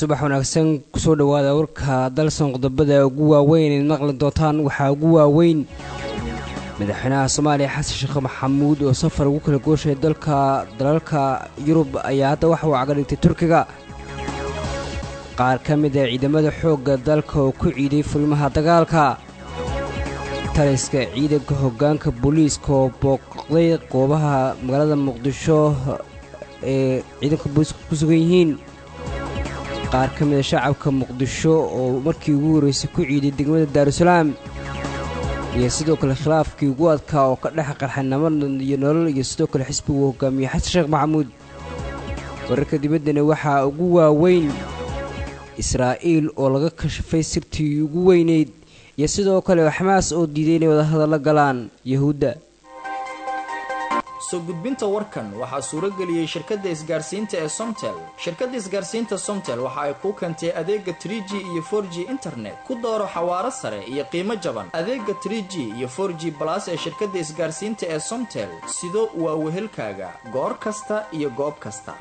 subax wanaagsan kusoo dhawaada warka dalsan qodobada ugu waaweyn eed maqli doontaan waxaa ugu waaweyn madaxweynaha soomaaliya xasan sheekh maxamuud oo safar ugu kala gooshay dalka dalalka yurub ayaa hadda waxa uu caga dhigtay turkiga qaar ka mid a ciidamada xoogga dalka oo ku ciiday fulmaha dagaalka taliska ciidanka hoggaanka booliiska oo booqday goobaha magaalada muqdisho ee ciidanka booliiska ku sugan yihiin qaar ka mid a shacabka muqdisho oo markii ugu horreysay ku ciiday degmada daarusalaam iyo sidoo kale khilaafkii ugu adkaa oo ka dhex qarxay nabad iyo nolol iyo sidoo kale xisbigu hogaamiyey xasan sheekh maxamuud wararka dibaddana waxaa ugu waaweyn israa'iil oo laga kashafay sirtii ugu weynayd iyo sidoo kale xamaas oo diiday inay wadahadalla galaan yahuudda soo gudbinta warkan waxaa suurageliyey shirkadda isgaarsiinta ee somtel shirkadda isgaarsiinta somtel waxa ay kuu keentay adeega tr g iyo for g internet ku dooro xawaaro sare iyo qiimo jaban adeega tr g iyo for g balas ee shirkadda isgaarsiinta ee somtel sido waa wehelkaaga goor kasta iyo goob kasta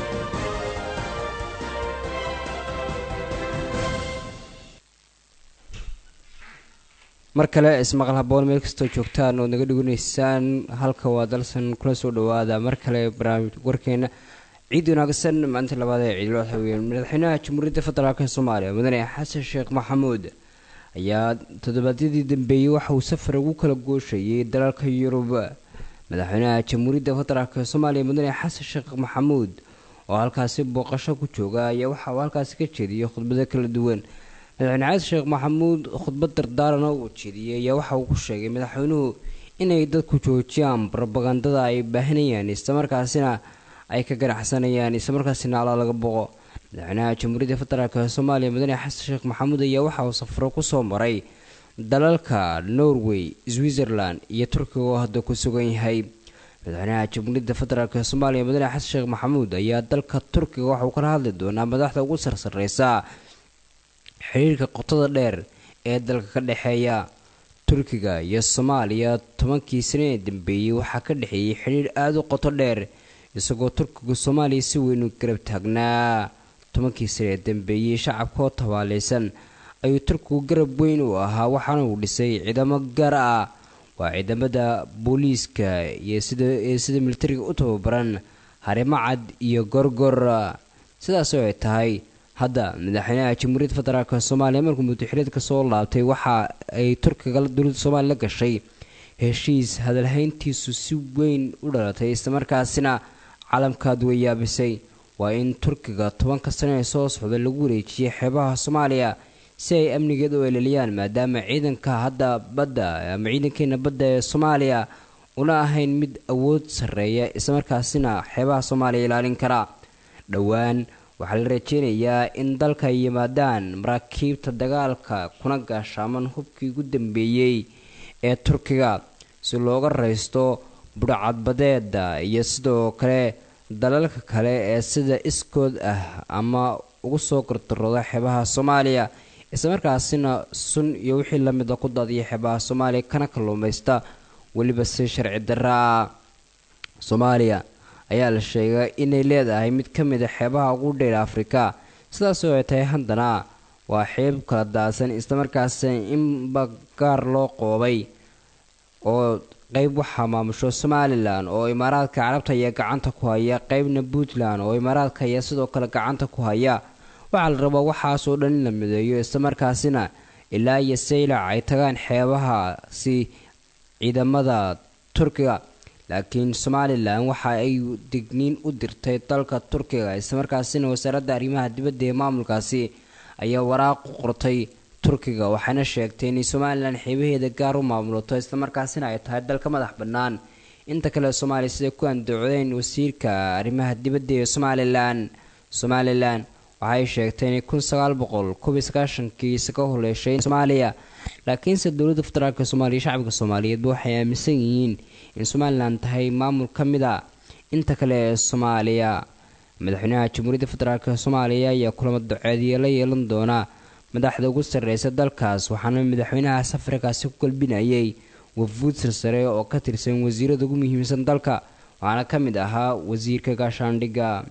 mar kale ismaqal haboon meel kastoo joogtaan ood naga dhiganaysaan halka waa dalsan kula soo dhawaada mar kale barnaamij warkeena ciid wanaagsan maalinta labaad ee ciidul waxaweyaan madaxweynaha jamhuuriyadda federaalk soomaaliya mudane xasan sheekh maxamuud ayaa toddobaadyadii dambeeyey waxa uu safar ugu kala gooshayay dalalka yurub madaxweynaha jamhuuriyadda federaalk soomaaliya mudane xasan sheekh maxamuud oo halkaasi booqasho ku jooga ayaa waxa uu halkaasi ka jeediyey khudbado kala duwan madaxweyne xasan sheekh maxamuud khudbad dardaarana uu jeediyey ayaa waxa uu ku sheegay madaxweynuhu inay dadku joojiyaan robagandada ay baahinayaan islamarkaasina ay ka ganacsanayaan islamarkaasina alla laga boqo madaxweynaha jamhuuriyadda federaalk soomaaliya mudane xasan sheekh maxamuud ayaa waxa uu safaro kusoo maray dalalka norway switzerland iyo turkiga oo hadda ku sugan yahay madaxweynaha jamhuuriyadda federaalk soomaaliya mudane xasan sheekh maxamuud ayaa dalka turkiga waxa uu kala hadli doonaa madaxda ugu sarsareysa xiriirka qotada dheer ee dalka ka dhexeeya turkiga iyo soomaaliya tobankii sane ee dambeeyey waxaa ka dhexeeyey xidhiir aada u qoto dheer isagoo turkiga soomaaliya si weyn u garab taagnaa tobankii sane ee dambeeyey shacabka oo tabaaleysan ayuu turkigu garab weyn u ahaa waxaana uu dhisay ciidamo gaar ah waa ciidamada booliiska iyo sidaee sida militariga u tababaran harimo cad iyo gorgor sidaas oo ay tahay hadda madaxweynaha jamhuuriyadda federaalk soomaaliya markuu muddaxireedka soo laabtay waxa ay turkiga dowladda soomaaliya la gashay heshiis hadalhayntiisu si weyn u dhalatay islamarkaasina calamkaad wayaabisay waa in turkiga tobanka sano ee soo socda lagu wareejiyay xeebaha soomaaliya si ay amnigeeda u eleliyaan maadaama ciidanka hadda badda ama ciidankeena badda ee soomaaliya una ahayn mid awood sarreeya islamarkaasina xeebaha soomaaliya ilaalin kara dhowaan waxaa la rajeynayaa in dalka ay yimaadaan maraakiibta dagaalka kuna gaashaaman hubkii ugu dambeeyey ee turkiga si looga raysto budhcadbadeeda iyo sidoo kale dalalka kale ee sida iskood ah ama ugu soo gardarooda xeebaha soomaaliya islamarkaasina sun iyo wixii lamida ku daadiya xeebaha soomaaliya kana kalluumaysta weliba si sharci daraa soomaaliya ayaa la sheegay inay leedahay mid ka mid a xeebaha ugu dheer afrika sidaas oo ay tahay haddana waa xeeb kala daadsan islamarkaasina inba gaar loo qoobay oo qeyb waxaa maamusho somalilan oo imaaraadka carabta ayaa gacanta ku haya qeybna puntland oo imaaraadka ayaa sidoo kale gacanta ku haya waxaa la rabaa waxaasoo dhan in la mideeyo islamarkaasina ilaa iyo saylac ay tagaan xeebahaasi ciidamada turkiga laakiin somalilan waxa ay digniin u dirtay dalka turkiga islamarkaasina wasaaradda arrimaha dibadda ee maamulkaasi ayaa waraaq u qortay turkiga waxaana sheegtay inay somalilan xeebaheeda gaar u maamulato islamarkaasina ay tahay dalka madax bannaan inta kale soomaaliya siday ku andacodeen wasiirka arrimaha dibadda ee somalilan somalilan waxaay sheegtay inay kun sagaal boqol kobiyo sagaashankii isaga holeeshay soomaaliya laakiinse dowladda federaalk soomaaliya shacabka soomaaliyeedba waxay aaminsan yihiin in somalilan tahay maamul ka mid a inta kale ee soomaaliya madaxweynaha jamhuuriyadda federaalk soomaaliya ayaa kulamo duceediya la yeelan doona madaxda ugu sarreysa dalkaas waxaana madaxweynaha safarkaasi ku galbinayay wafuud sarsare oo ka tirsan wasiirada ugu muhiimsan dalka waxaana ka mid ahaa wasiirka gaashaandhigga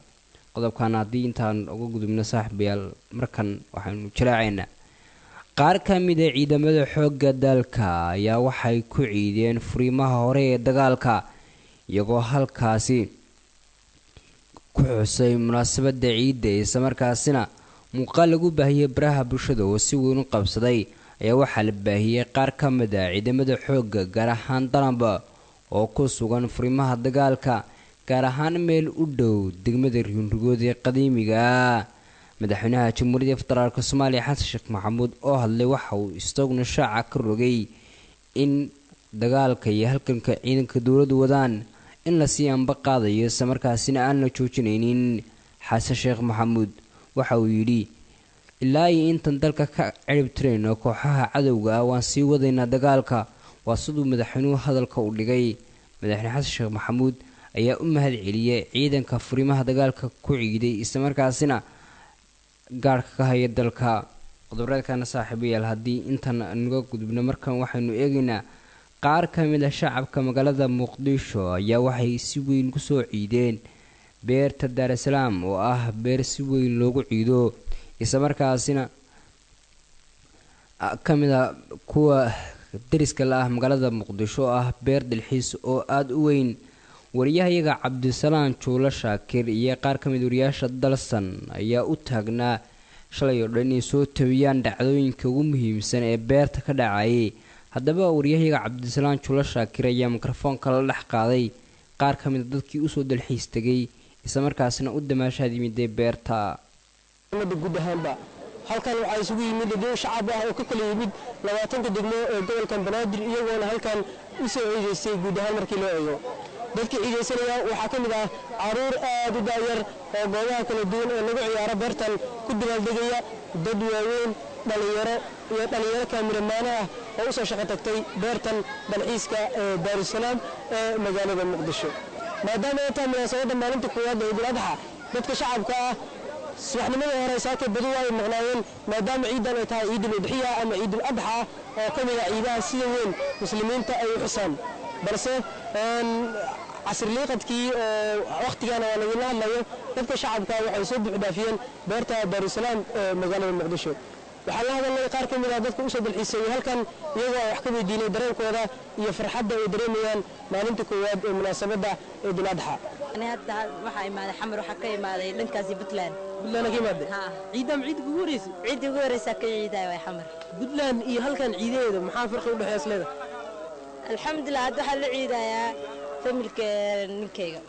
qodobkan haddii intaan uga gudubno saaxiibayaal markan waxaynu jalaacaynaa qaar ka mid a ciidamada xoogga dalka ayaa waxay ku ciideen furiimaha hore ee dagaalka iyagoo halkaasi ku xusay munaasabadda ciidda islamarkaasina muuqaal lagu baahiyey baraha bulshada oo si weyn u qabsaday ayaa waxaa la baahiyey qaar ka mid a ciidamada xoogga gaar ahaan danaba oo ku sugan furimaha dagaalka gaar ahaan meel u dhow degmada riinrigood ee qadiimiga madaxweynaha jamhuuriyadda federaalk soomaaliya xasan sheekh maxamuud oo hadlay waxa uu isaguna shaaca ka rogay in dagaalka iyo halganka ciidanka dowladdu wadaan in lasii anba qaadayo islamarkaasina aan la joojinaynin xasan sheekh maxamuud waxa uu yidhi ilaa iyo intan dalka ka cirib tirayno kooxaha cadowga ah waan sii wadaynaa dagaalka waa siduu madaxweynuhu hadalka u dhigay madaxweyne xasan sheekh maxamuud ayaa u mahad celiyay ciidanka furimaha dagaalka ku ciiday islamarkaasina gaarhka ka haya dalka qodobeedkana saaxiibayaal haddii intan naga gudubno markan waxaynu eegaynaa qaar ka mid a shacabka magaalada muqdisho ayaa waxay si weyn kusoo ciideen beerta daarasalaam oo ah beer si weyn loogu ciido islamarkaasina ka mid a kuwa dariska la ah magaalada muqdisho oo ah beer dalxiis oo aada u weyn wariyahayaga cabdisalaan juulo shaakir iyo qaar ka mid wariyaasha dalsan ayaa u taagnaa shalay oo dhan inay soo tabiyaan dhacdooyinka ugu muhiimsan ee beerta ka dhacayay haddaba waryahayaga cabdisalaan juulo shaakir ayaa mikrofoonka la dhex qaaday qaar ka mid a dadkii usoo dalxiis tegay islamarkaasina u damaashaad yimidee beerta guud ahaanba halkan waxaa isugu yimid dad shacab ah oo ka kala yimid labaatanka degmo ee gobolkan banaadir iyagoona halkan u soo ciidaystay guud ahaan markii loo eego dadka ciidaysanaya waxaa ka mid ah caruur aad u daayar oo goobaha kala duwan ee lagu ciyaaro beertan ku dabaaldegaya dad waaweyn dhallinyaro iyo dhallinyaro kaamiramaano ah oo u soo shaqo tagtay beertan dalxiiska ee daarusalaam ee magaalada muqdisho maadaama ay tahay munaasabadda maalinta koowaad ee idul adxa dadka shacabka ah subaxnimadii hore saakay badu ay maqnaayeen maadaama ciidan ay tahay ciidul udxiya ama ciidul adxa oo ka mid ah ciidaha sida weyn muslimiinta ay u xusaan balse casirliiqadkii oo wakhtigaana waa lagula hadlayo dadka shacabka waxay soo buuxdhaafiyeen beerta daarusalaam ee magaalada muqdisho waxaa la hadalnay qaar ka mid ah dadka usoo dalxiisayay halkan iyagoo wax ka weydiinay dareenkooda iyo farxadda ay dareemayaan maalinta koowaad ee munaasabadda ciidul adxa hadda waxaa imaaday xamar waxaa ka imaaday dhankaasi puntland buntland ka imaade Ha. ciidam ciidda kugu horeysa ciiddii ugu horeysaa ka ciidaaya waa xamar puntland iyo halkan ciidaheeda maxaa farqi udhexeeya isleeda alxamdulilah hadda waxaa la ciidayaa familka ninkayga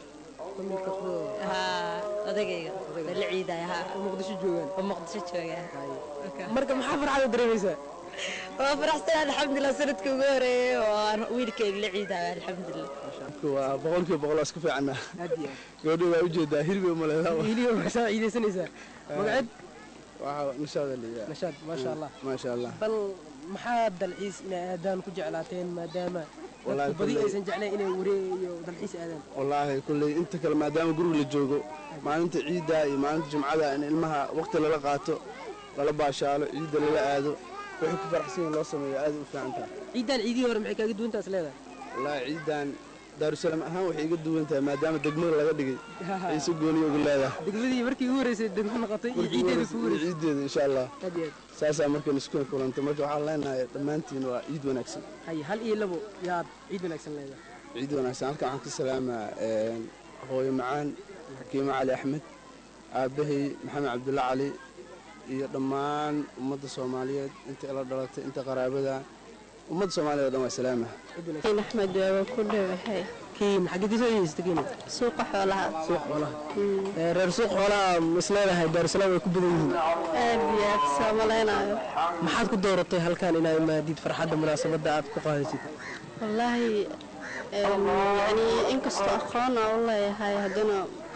ha odagayga baa la ciidaya ha muqdisho joogaan oo muqdisho jooga marka maxaa farxada dareemaysaa waa faraxsan alxamdulilah sanadka ugu horeeyay oo aan wiilkayga la ciidaya alxamdulilah waa boqolkiiba boqol iska fiicana gabadha waa ujeedaa hirbi umaleeda hiliyo maxaa ciidaysanaysaa magaceed waxaa nashaada liyaa nashaad maasha allah maasha allah bal maxaa dalxiis inay aadaan ku jeclaateen maadaama Wallaahi dadku badi kulley- aysan jeclayn inay wareeg iyo dalxiis aadaan wallaahi kulley inta kale maadaama guriga la joogo maalinta ciidda iyo maalinta jumcada in ilmaha waqti lala qaato lala baashaalo ciidda lala aado wixii ku faraxsan yihin loo sameeyo aad u fiican tahay ciidan ciidihii hore maxay kaaga duwantaas leedahay wallaahi ciiddan daarusalaam ahaan waxay iga duwan tahay maadaama degmada laga dhigay ay si gooniya ugu leedahay degmadii markii ugu horeysay degmo noqotay iyo ciideeda kugu horeysay ciiddeeda insha allah aad iyo aad saasaa markan isku kulantay marka waxaan leenahay dhammaantiin waa ciid wanaagsan hay hal iyo labo yaad ciid wanaagsan leedahay ciid wanaagsan halkan waxaan ka salaamaa een, hooyo macaan xakiimo cali axmed aabbahay maxamed cabdulla cali iyo dhammaan ummadda soomaaliyeed inta ila dhalatay inta qaraabada ummadda soomaaliyeed oo dhan waa salaamaha ciid wanaagsan axmed waa ku dhowahay kiin xageedii soo yeesatay kiin suuqa xoolaha suuq xoolaha Ee, reer suuq xoolaha is leedahay daarusalaam way ku badan yihiin aad iyo aad soo malaynayo maxaad ku dooratay halkan inaad imaadid farxadda munaasabadda aad ku qaadasid wallaahi een, yacni inkastoo aqoon aan u leeyahay haddana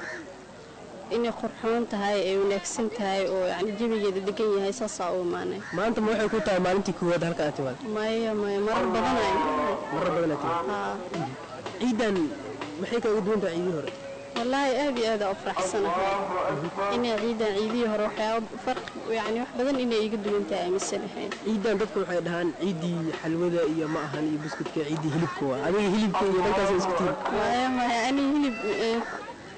inay qurxoon tahay ay wanaagsan tahay oo yacni jawigeeda degan yahay saasaa u imaanay maanta ma waxay ku tahay maalintii koowaad halka aad timaad maya maya marar badan ay marar badan aad timaad haa ciidan maxay kaaga duwan tahay ciidii hore wallaahi aad iyo aad aan u faraxsanahay inay ciidan ciidihii hore waxyaaba farq yacni wax badan inay iga duwan tahay aaminsanahay ciidan dadku waxay dhahaan ciiddii xalwada iyo ma ahan iyo buskudka ciiddii hilibka waa adiga hilibka iyo dhankaas isku tiiri maya maya aniga hilib eh,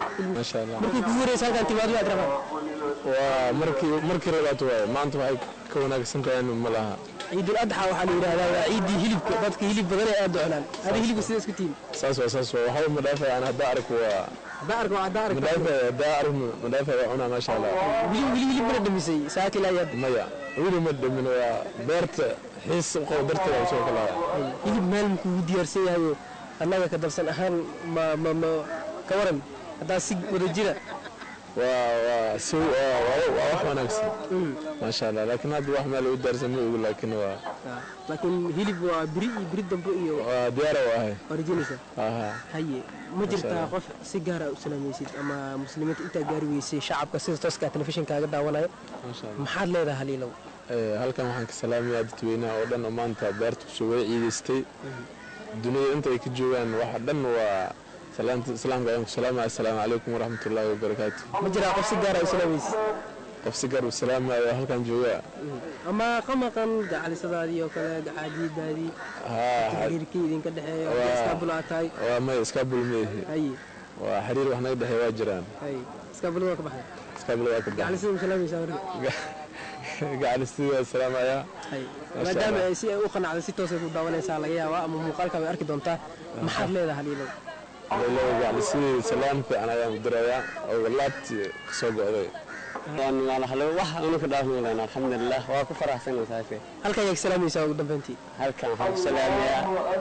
maasha allah markii kugu horeysa halkaan timaado waad rabaan waa markii markii labaad waaye maanta waxay ka wanaagsan tahay ma laha ciidul adxa waxaa la yidhahdaa waa ciiddii hilibka dadka hilib badan ee aad doclaan adi hilibka sida isku tiimi saas waa saas waa waxba ma dhaafay aan haddaa arko waa haddaa arko haddaa ma arko dhaafay haddaa arko ma dhaafay waa cunaa maasha allah wili wili hilib mana dhamisay saaka ilaa yaad maya weli ma dhamin waa beerta xiis u qabo darteeda usoo kalaya hilib meel kugu diyaarsan yahay oo annaga ka darsan ahaan ma ma ma ka waran haddaa si wada jira waa waa si waa waa- waa wax wanaagsan maasha allah laakiin hadda wax meel u daarsan ma ogu laakiin waa laakiin hilib waa biri iyo biri dambe iyo waa diyaara u ahay waa rajinaysaa aha haye ma jirtaa qof si gaara u salaamaysid ama muslimiinta intaa gaari weysay shacabka sida tooska telefishinkaaga daawanayo maasha allah maxaad leedahay haliilow Ee, halkan waxaan ka salaamayaa dadweynaha oo dhan oo maanta beerta kusoo way ciidaystay dunida inta ay ka joogaan waxa dhan waa salaanta islaamka ayaan ku salaamaya assalaamu calaykum waraxmatullaahi wabarakaatu ma jiraa qof si gaara u salaamaysid qof si gaar u salaamaya halkan jooga ama qamaqan gacalisadaadii oo kale gacaadiidaadii haa xiriirkii idinka dhexeeya Waa- iskaabul aad tahay waa may iskaabul meehi haye waa xiriir wax naga dhexeey waa jiraan haye iskaabulada waa ka baxday iskaabul waa ka baxa gacalisada ma salaamaysaa marka gacalistii waa salaamaya haye Masha maadaama Allah. ay si ay u qanacday si toosay ku daawanaysaa laga yaabaa ama muuqaalka way arki doontaa maxaad leedahay haliilow leeyahay gacalistii salaam fiican ayaan u dirayaa oo laabtii kasoo go'day wax unu ka dhaafmaylan alxamdulilah waa ku faraxsanahay saafe halkan ayaad salaamaysaa ugu dambeyntii halkan waxaan ku salaamayaa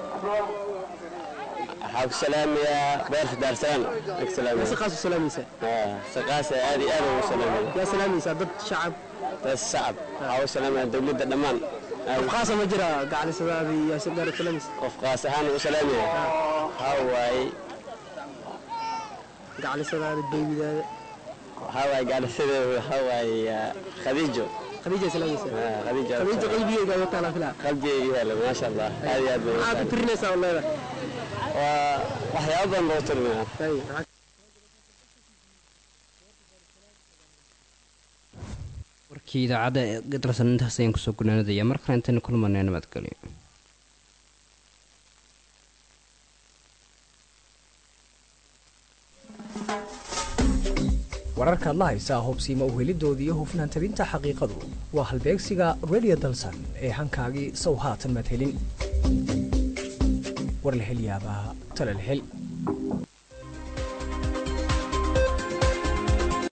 waxaan ku salaamayaa beerta daarsalaan aan ku si salaamaya qaas u salaamaysaa saqaasa aad iyo aad ugu salaamaya yaa salaamaysaa dad shacab dad shacab waxaa ugu salaamaya dowladda dhammaan qof qaasa ma jira gacalisadaadii yaa si gaara u salaamaysa qof qaas ahaan ugu salaamaya waxaa waaye gacalisadaada beybidaada waxaa waaye gaadhisadeeda waxaa waaye khadiijo khadiija salaamaysaa Ah, khadiijo khadiija qalbigeyga ayaa taala filaa qalbigeyga yaala maasha allah aad iyo aad bay maxaad u tirinaysaa oo leedahay waa waxyaabo badan loo tirinaya Haye, maxaad warkii idaacadda ee gadarsan intaas ayaan kusoo gunaanadaya mar kale intaynu kulmanay nabadgelyo wararkaad la haysaa hubsiima uhelidoodii iyo hufnaan tabinta xaqiiqadu waa halbeegsiga radio dalsan ee hankaagii sow haatan maad helin war la hel yaabaa tala la hel